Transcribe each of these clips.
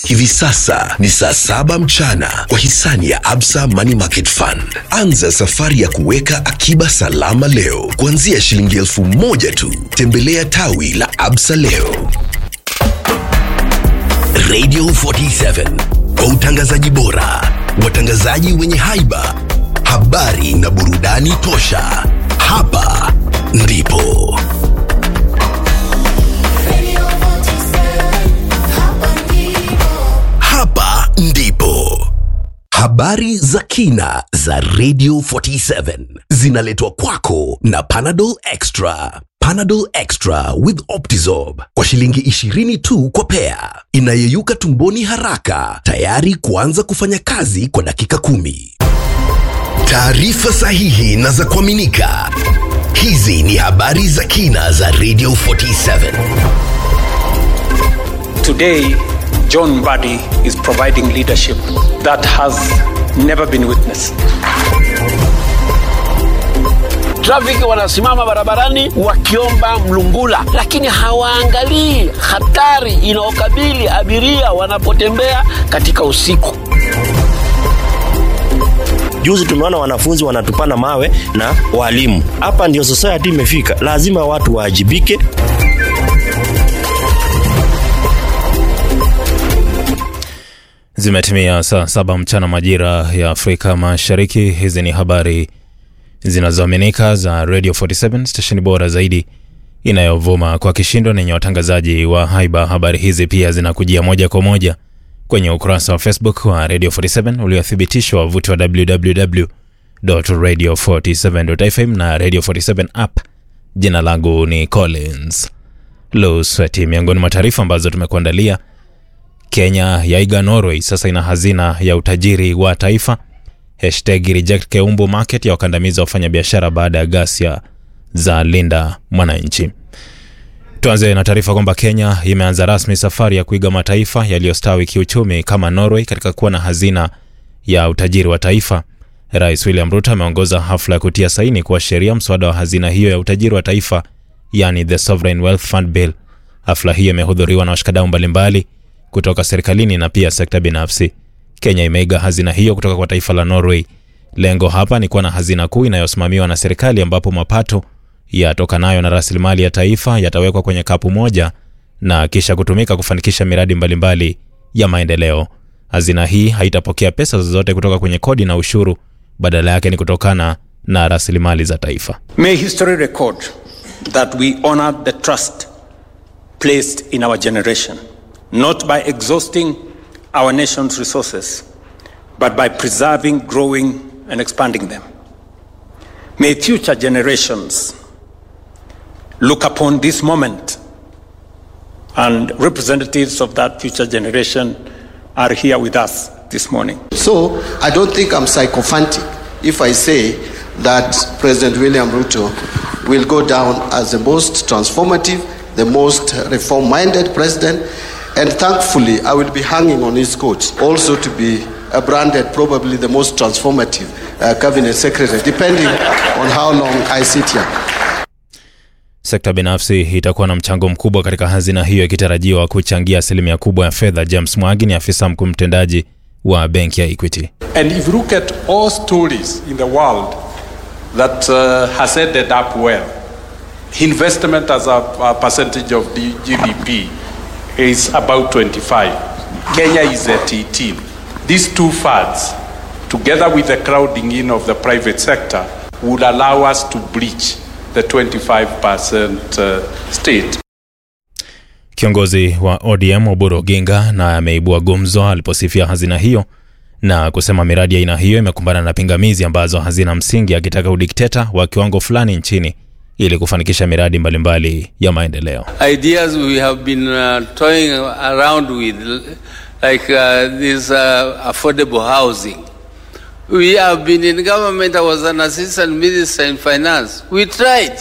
Hivi sasa ni saa saba mchana kwa hisani ya Absa Money Market Fund. Anza safari ya kuweka akiba salama leo kuanzia shilingi elfu moja tu. Tembelea tawi la Absa leo. Radio 47 kwa utangazaji bora, watangazaji wenye haiba, habari na burudani tosha. Hapa ndipo hapa ndipo habari za kina za Radio 47 zinaletwa kwako na Panadol Extra. Panadol Extra with Optizorb kwa shilingi 20 tu kwa pea, inayeyuka tumboni haraka, tayari kuanza kufanya kazi kwa dakika kumi. Taarifa sahihi na za kuaminika. Hizi ni habari za kina za Radio 47. Today, John Mbadi is providing leadership that has never been witnessed. Trafiki wanasimama barabarani wakiomba mlungula, lakini hawaangalii hatari inayokabili abiria wanapotembea katika usiku. Juzi tumeona wanafunzi wanatupana mawe na walimu. Hapa ndio society imefika, lazima watu waajibike. Zimetimia saa saba mchana majira ya Afrika Mashariki. Hizi ni habari zinazoaminika za Radio 47 stesheni bora zaidi inayovuma kwa kishindo nenye watangazaji wa haiba. Habari hizi pia zinakujia moja kwa moja kwenye ukurasa wa Facebook wa Radio 47 uliothibitishwa wavuti wa www.radio47.fm na Radio 47 app. Jina langu ni Collins Lusweti. Miongoni mwa taarifa ambazo tumekuandalia Kenya yaiga Norway, sasa ina hazina ya utajiri wa taifa. Hashtag reject Keumbu market ya wakandamiza wafanyabiashara baada ya ghasia za Linda Mwananchi. Tuanze na taarifa kwamba Kenya imeanza rasmi safari ya kuiga mataifa yaliyostawi kiuchumi kama Norway katika kuwa na hazina ya utajiri wa taifa. Rais William Ruto ameongoza hafla ya kutia saini kuwa sheria mswada wa hazina hiyo ya utajiri wa taifa, yani the Sovereign Wealth Fund Bill. Hafla hiyo imehudhuriwa na washikadau mbalimbali kutoka serikalini na pia sekta binafsi. Kenya imeiga hazina hiyo kutoka kwa taifa la Norway. Lengo hapa ni kuwa na hazina kuu inayosimamiwa na serikali ambapo mapato yatokanayo na rasilimali ya taifa yatawekwa kwenye kapu moja na kisha kutumika kufanikisha miradi mbalimbali ya maendeleo. Hazina hii haitapokea pesa zozote kutoka kwenye kodi na ushuru, badala yake ni kutokana na rasilimali za taifa. May history record that we honor the trust placed in our generation, not by exhausting our nation's resources, but by preserving, growing, and expanding them. May future generations look upon this moment, and representatives of that future generation are here with us this morning. So I don't think I'm sycophantic if I say that President William Ruto will go down as the most transformative, the most reform minded president. And thankfully, I will be hanging on his coat also to be uh, branded probably the most transformative uh, cabinet secretary, depending on how long I sit here. Sekta binafsi itakuwa na mchango mkubwa katika hazina hiyo ikitarajiwa kuchangia asilimia kubwa ya fedha. James Mwangi ni afisa mkuu mtendaji wa benki ya Equity. And if you look at all stories in the world that uh, has ended up well, investment as a, a percentage of the GDP is about 25. Kenya is at 18. These two funds, together with the crowding in of the private sector, would allow us to breach the 25% uh, state. Kiongozi wa ODM Oburu Oginga na ameibua gumzo aliposifia hazina hiyo na kusema miradi ya aina hiyo imekumbana na pingamizi ambazo hazina msingi, akitaka udikteta wa kiwango fulani nchini ili kufanikisha miradi mbalimbali mbali ya maendeleo. Ideas we have been uh, toying around with like uh, this uh, affordable housing. We have been in government. I was an assistant minister in finance. We tried.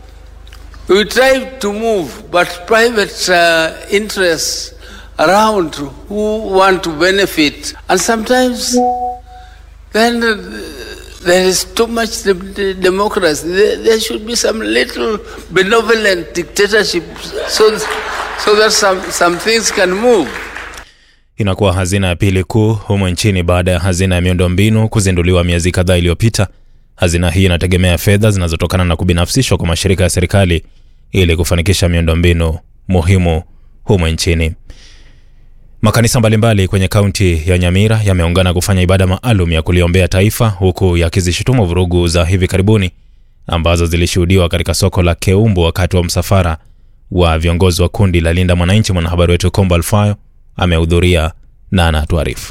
We tried to move, but private uh, interests around who want to benefit, and sometimes then uh, there is too much de- de- democracy. There, there should be some little benevolent dictatorship, so so that some some things can move. inakuwa hazina ya pili kuu humo nchini baada ya hazina ya miundombinu kuzinduliwa miezi kadhaa iliyopita. Hazina hii inategemea fedha zinazotokana na kubinafsishwa kwa mashirika ya serikali ili kufanikisha miundombinu muhimu humo nchini. Makanisa mbalimbali kwenye kaunti ya Nyamira yameungana kufanya ibada maalum ya kuliombea taifa huku yakizishutumu vurugu za hivi karibuni ambazo zilishuhudiwa katika soko la Keumbu wakati wa msafara wa viongozi wa kundi la Linda Mwananchi. Mwanahabari wetu Kombo Alfayo amehudhuria na anatuarifu.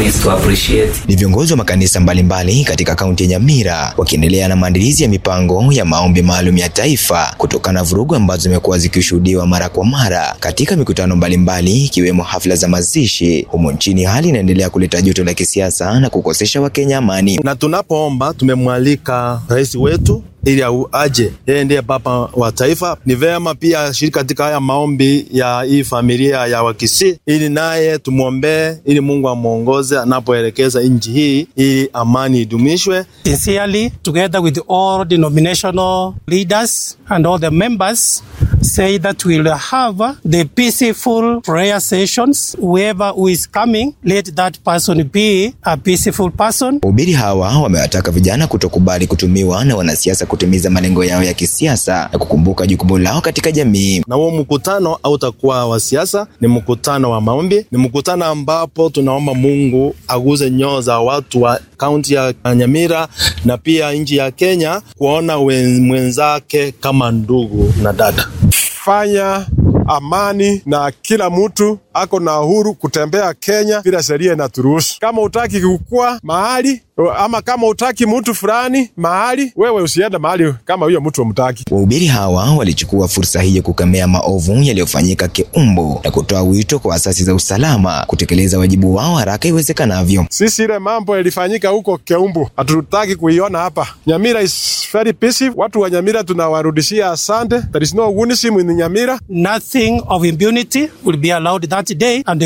Ni viongozi wa makanisa mbalimbali katika kaunti ya Nyamira wakiendelea na maandalizi ya mipango ya maombi maalum ya taifa kutokana na vurugu ambazo zimekuwa zikishuhudiwa mara kwa mara katika mikutano mbalimbali ikiwemo hafla za mazishi humo nchini. Hali inaendelea kuleta joto la kisiasa na kukosesha Wakenya amani. Na tunapoomba tumemwalika rais wetu ili aje, yeye ndiye baba wa taifa. Ni vema pia ashiriki katika haya maombi ya hii familia ya Wakisii, ili naye tumwombee, ili Mungu amwongoze anapoelekeza nchi hii, ili amani idumishwe. Sincerely, together with all denominational leaders and all the members, say that we'll have the peaceful prayer sessions. Whoever who is coming, let that person be a peaceful person. Wahubiri hawa wamewataka vijana kutokubali kutumiwa na wanasiasa kutimiza malengo yao ya kisiasa na kukumbuka jukumu lao katika jamii. Na huo mkutano hautakuwa wa siasa, ni mkutano wa maombi, ni mkutano ambapo tunaomba Mungu aguze nyoo za watu wa kaunti ya Nyamira na pia nchi ya Kenya kuona mwenzake kama ndugu na dada. Fanya amani na kila mtu ako na uhuru kutembea Kenya bila sheria inaturuhusu. Kama utaki kukua mahali ama kama utaki mtu fulani mahali, wewe usiende mahali kama huyo mtu umtaki. Wahubiri hawa walichukua fursa hii kukemea maovu yaliyofanyika Keumbu na kutoa wito kwa asasi za usalama kutekeleza wajibu wao haraka iwezekanavyo. Sisi ile mambo yalifanyika huko Keumbu hatutaki kuiona hapa. Nyamira is very peaceful. Watu wa Nyamira tunawarudishia asante. There is no wonism in Nyamira. Nothing of impunity will be allowed that day and they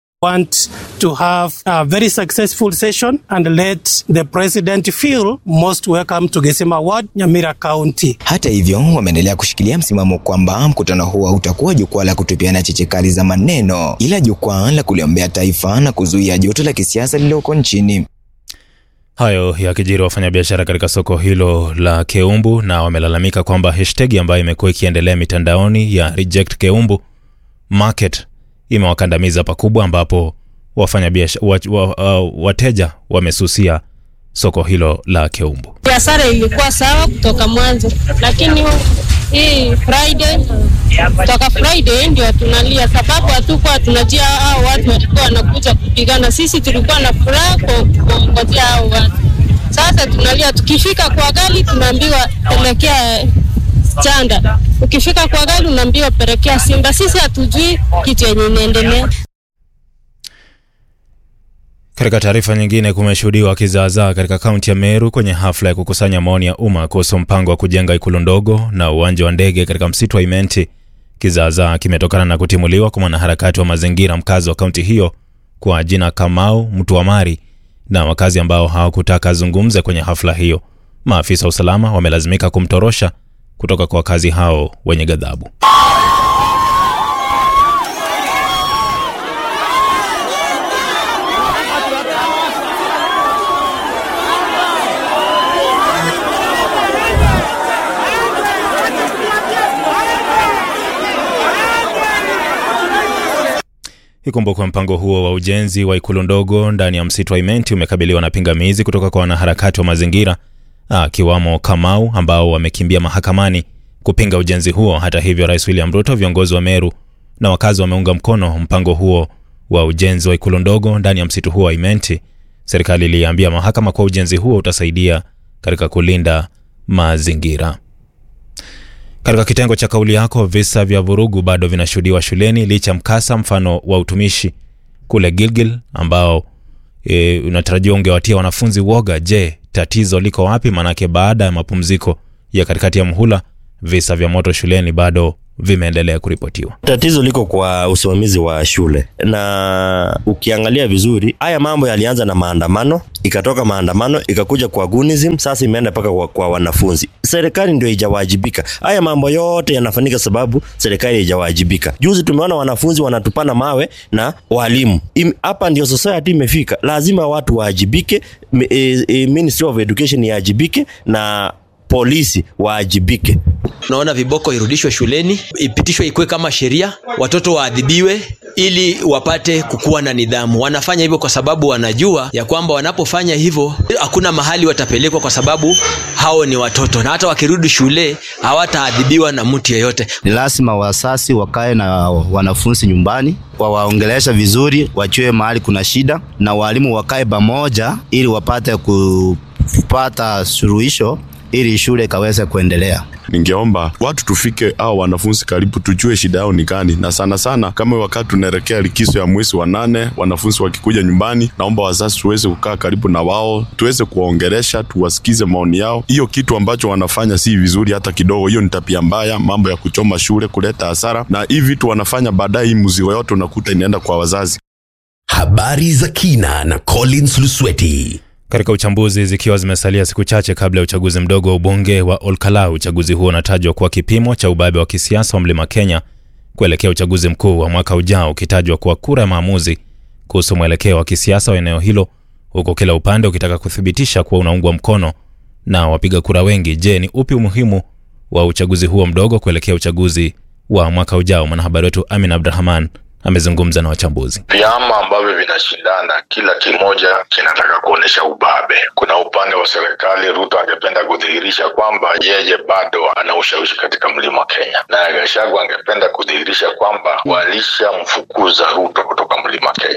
want to have a very successful session and let the president feel most welcome to Gesema Ward, Nyamira County. Hata hivyo, wameendelea kushikilia msimamo kwamba mkutano huo hautakuwa jukwaa la kutupiana cheche kali za maneno, ila jukwaa la kuliombea taifa na kuzuia joto la kisiasa lililoko nchini. Hayo yakijiri wafanyabiashara katika soko hilo la Keumbu na wamelalamika kwamba hashtag ambayo imekuwa ikiendelea mitandaoni ya reject Keumbu market imewakandamiza pakubwa, ambapo wafanyabiashara wa, wa, uh, wateja wamesusia soko hilo la Keumbu. Biashara ilikuwa sawa kutoka mwanzo, lakini hii Friday kutoka Friday ndio tunalia, sababu hatukuwa tunajua hao watu walikuwa wanakuja kupigana. Sisi tulikuwa na furaha kuongojea hao watu. Sasa tunalia, tukifika kwa gari tunaambiwa pelekea Chanda, ukifika kwa gari unaambiwa pelekea Simba. Sisi hatujui kitu yenye inaendelea. Katika taarifa nyingine, kumeshuhudiwa kizaazaa katika kaunti ya Meru kwenye hafla ya kukusanya maoni ya umma kuhusu mpango wa kujenga ikulu ndogo na uwanja wa ndege katika msitu wa Imenti. Kizaazaa kimetokana na kutimuliwa kwa mwanaharakati wa mazingira mkazi wa kaunti hiyo kwa jina Kamau Mtuamari na wakazi ambao hawakutaka azungumze kwenye hafla hiyo. Maafisa wa usalama wamelazimika kumtorosha kutoka kwa wakazi hao wenye ghadhabu. Ikumbukwe mpango huo wa ujenzi wa ikulu ndogo ndani ya msitu wa Imenti umekabiliwa na pingamizi kutoka kwa wanaharakati wa mazingira akiwamo Kamau ambao wamekimbia mahakamani kupinga ujenzi huo. Hata hivyo, Rais William Ruto, viongozi wa Meru na wakazi wameunga mkono mpango huo wa ujenzi wa ikulu ndogo ndani ya msitu huo wa Imenti. Serikali iliambia mahakama kuwa ujenzi huo utasaidia katika kulinda mazingira. Katika kitengo cha kauli yako, visa vya vurugu bado vinashuhudiwa shuleni licha mkasa mfano wa utumishi kule Gilgil ambao e, unatarajiwa ungewatia wanafunzi woga. Je, tatizo liko wapi? Maanake baada ya mapumziko ya katikati ya mhula visa vya moto shuleni bado vimeendelea kuripotiwa. Tatizo liko kwa usimamizi wa shule, na ukiangalia vizuri, haya mambo yalianza na maandamano, ikatoka maandamano ikakuja kwa gunism, sasa imeenda mpaka kwa, kwa wanafunzi. Serikali ndio haijawajibika. Haya mambo yote yanafanyika sababu serikali haijawajibika. Juzi tumeona wanafunzi wanatupana mawe na walimu. Im- Hapa ndio society imefika, lazima watu waajibike, m- e, e, Ministry of Education iajibike na polisi waajibike. Tunaona viboko irudishwe shuleni, ipitishwe ikuwe kama sheria, watoto waadhibiwe ili wapate kukuwa na nidhamu. Wanafanya hivyo kwa sababu wanajua ya kwamba wanapofanya hivyo hakuna mahali watapelekwa, kwa sababu hao ni watoto, na hata wakirudi shule hawataadhibiwa na mtu yeyote. Ni lazima wasasi wakae na wanafunzi nyumbani, wawaongelesha vizuri, wajue mahali kuna shida, na walimu wakae pamoja ili wapate kupata suluhisho ili shule ikaweze kuendelea. Ningeomba watu tufike au wanafunzi karibu, tujue shida yao ni gani, na sana sana kama wakati tunaelekea likizo ya mwezi wa nane, wanafunzi wakikuja nyumbani, naomba wazazi tuweze kukaa karibu na wao, tuweze kuwaongelesha, tuwasikize maoni yao. Hiyo kitu ambacho wanafanya si vizuri hata kidogo, hiyo ni tabia mbaya, mambo ya kuchoma shule, kuleta hasara, na hii vitu wanafanya baadaye, hii mzigo yote unakuta inaenda kwa wazazi. Habari za kina na Collins Lusweti. Katika uchambuzi, zikiwa zimesalia siku chache kabla ya uchaguzi mdogo wa ubunge wa Olkalau, uchaguzi huo unatajwa kuwa kipimo cha ubabe wa kisiasa wa mlima Kenya kuelekea uchaguzi mkuu wa mwaka ujao, ukitajwa kuwa kura ya maamuzi kuhusu mwelekeo wa kisiasa wa eneo hilo, huku kila upande ukitaka kuthibitisha kuwa unaungwa mkono na wapiga kura wengi. Je, ni upi umuhimu wa uchaguzi huo mdogo kuelekea uchaguzi wa mwaka ujao? Mwanahabari wetu Amin Abdrahman amezungumza na wachambuzi. Vyama ambavyo vinashindana, kila kimoja kinataka kuonyesha ubabe. Kuna upande wa serikali, Ruto angependa kudhihirisha kwamba yeye bado ana ushawishi katika mlima Kenya, naye Gachagua angependa kudhihirisha kwamba walishamfukuza Ruto kutoka mlima Kenya.